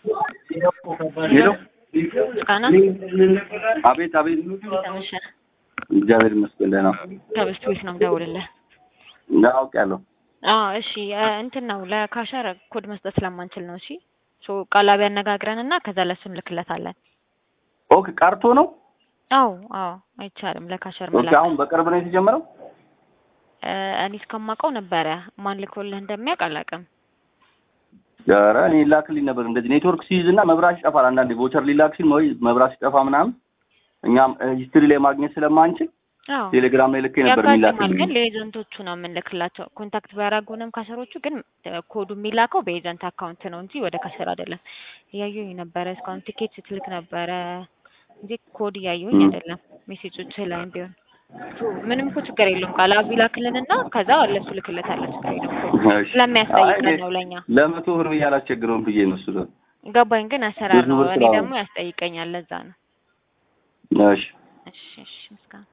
ሄሎ ምስጋና አቤት አቤት ተመሸ እግዚአብሔር ይመስገን ደህና ከበስት ቤት ነው የምደውልልህ። አውቄያለሁ አዎ እሺ እ እንትን ነው ለካሸር ኮድ መስጠት ስለማንችል ነው። እሺ ሶ ቃላቢ ያነጋግረን እና ከዛ ለሱ እንልክለታለን። ኦኬ ቀርቶ ነው አዎ አዎ አይቻልም ለካሸር ኦኬ መላክ። አሁን በቅርብ ነው የተጀመረው እ እኔ እስከማውቀው ነበረ ማን ልኮልህ እንደሚያውቅ አላውቅም። ኧረ እኔ ላክልኝ ነበር እንደዚህ ኔትወርክ ሲይዝ እና መብራት ይጠፋል አንዳንዴ ቮቸር ሊላክ ሲል ወይ መብራት ሲጠፋ ምናምን እኛም ሂስትሪ ላይ ማግኘት ስለማንችል አዎ ቴሌግራም ላይ ልኬ ነበር ያጋጥማል። የሚላክልኝ ግን ለኤጀንቶቹ ነው የምንልክላቸው። ኮንታክት ቢያደርጉንም ካሸሮቹ ግን እ ኮዱ የሚላከው በኤጀንት አካውንት ነው እንጂ ወደ ካሸር አይደለም። እያየሁኝ ነበረ እስካሁን ቲኬት ስትልክ ነበረ እንጂ ኮድ እያየሁኝ ም። አይደለም። ሜሴጆች ላይም ቢሆን ሶ ምንም እኮ ችግር የለውም። ቃላቢ ላክልንና ከዛ ለሱ ልክለታለን። ችግር የለውም። ኮዱ እሺ። ስለሚያስጠይቀን አይ፣ ነው ለእኛ ለመቶ ብር ብዬ አላስቸግረውም ብዬ ነው እሱ ነው። ገባኝ። ግን አሰራር ብዙ ነው። ብር እኔ ስላው- ደግሞ ያስጠይቀኛል። ለዛ ነው። እሺ እሺ እሺ ምስጋና